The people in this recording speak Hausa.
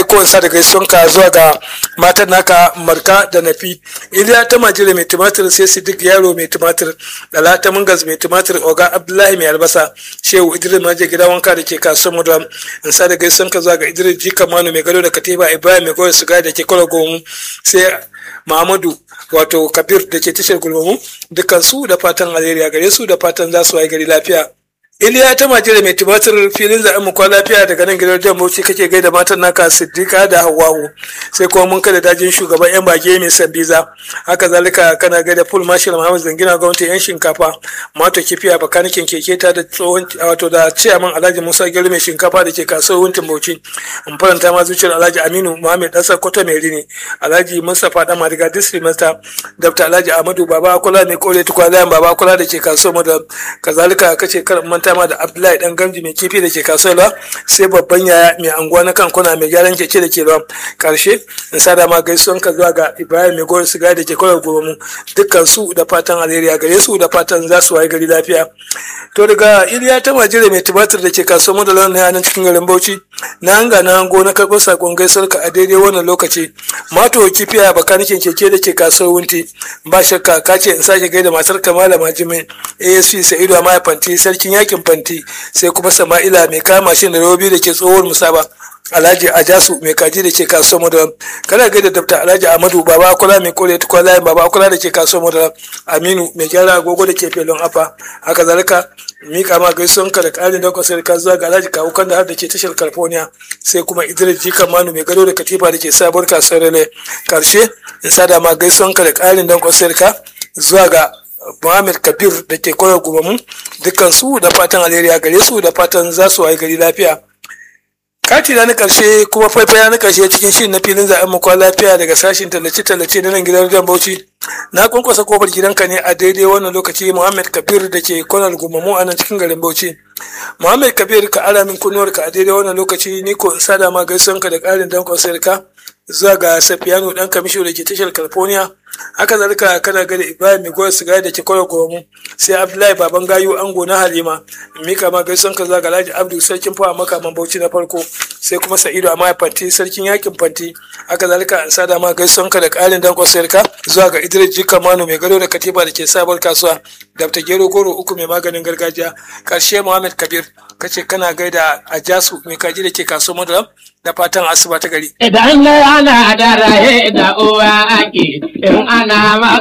ko sa da gaisuwanka zuwa ga matan naka marka da nafi iliya ta majira mai tumatir sai sidik yaro mai tumatir dala ta mungas mai tumatir oga abdullahi mai albasa shehu idris maje gida wanka da ke kasuwar mudam in sa da gaisuwanka zuwa ga idris jika manu mai gado da katiba ibrahim mai goyon suga da ke kwala gomu sai Muhammadu wato Kabir da ke tashar gulmamu dukkan su da fatan alheri gare su da fatan za su waye gari lafiya. Iliya ta majira mai tumatir filin zaɓen mu kwa lafiya daga nan gidan jan bauchi kake gaida matan naka Siddiqa da Hawwa'u sai kuma mun kada dajin shugaban yan bage mai sabbiza haka zalika kana gaida full marshal Muhammad Zangina gwamnati yan shinkafa mato kifiya bakanikin keke ta da tsohon wato da ciyaman Alhaji Musa Gero mai shinkafa da ke kasuwar Wuntin Bauchi in faranta ma zuciyar Alhaji Aminu Muhammad Dasa Koto mai rini Alhaji Mustapha Dan Madiga District Master Dr. Alhaji Ahmadu Baba Akula mai kore tukwalayan Baba Akula da ke kasuwar Madam kazalika kace kar manta ma da Abdullahi Dan Gamji mai kifi da ke kasuwar sai babban yaya mai anguwa na kankuna mai gyaran keke da ke ruwa karshe in sada ma gaisuwan ka zuwa ga Ibrahim mai gori siga da ke kwarar gobe dukkan su da fatan alheri a gare su da fatan za su waye gari lafiya to daga Iliya ta majire mai tumatir da ke kasuwar Madalon na yanan cikin garin Bauchi na hanga na hango na karɓar sakon gaisuwar ka a daidai wannan lokaci mato kifiya bakanikin keke da ke kasuwar Wunti ba shakka ka ce in sake gaida matar Kamala Majimin ASP Sa'idu Amaya Fanti sarkin yakin Fanti sai kuma Sama'ila mai kama mashin da robi da ke tsohuwar musaba Alhaji Ajasu mai kaji da ke kasuwar Madara kana gaida Dr. Alhaji Ahmadu Baba Akula mai kore tukwa layin Baba Akula da ke kasuwar Madara Aminu mai gyara agogo da ke felon afa haka zalika mika ma gaisuwan ka da ƙarin da kwasar ka zuwa ga Alhaji Kawu kan da har da ke tashar California sai kuma Idris Jikan Manu mai gado da katifa da ke sabuwar kasuwar Rele karshe in sada ma gaisuwan ka da ƙarin da kwasar ka zuwa ga Muhammad Kabir da ke koyar gumamu dukkan su da fatan alheri gare su da fatan za su waye gari lafiya. kati na karshe kuma faifaya na karshe cikin shirin na filin zaɓen makwa lafiya daga sashin tallace-tallace na nan gidan Jan Bauchi na kwankwasa kofar gidanka ne a daidai wannan lokaci Muhammad Kabir da ke kwanar gumamu a nan cikin garin Bauchi Muhammad Kabir ka ara min kunnuwar ka a daidai wannan lokaci ni ko in sada ma gaisuwanka da ƙarin dankon sarka zuwa ga Safiyanu dan kamisho da ke tashar California haka zalika kana gada Ibrahim mai goyar sigari da ke kwarar gumamu sai Abdullahi baban gayu ango na Halima mika ma gaisuwanka zuwa ga Alhaji Abdul sarkin fawa makaman Bauchi na farko sai kuma Sa'idu Amaya Fanti sarkin yakin Fanti haka zalika an sada ma gaisuwanka da ƙarin dankon sarka zuwa ga Idris Jika Manu mai gado da katiba da ke sabuwar kasuwa Dr. Gero Goro uku mai maganin gargajiya karshe Muhammad Kabir kace kana gaida Ajasu mai kaji da ke kasuwar Madaram da fatan asuba ta gari. Idan ana da raye da uwa ake in ana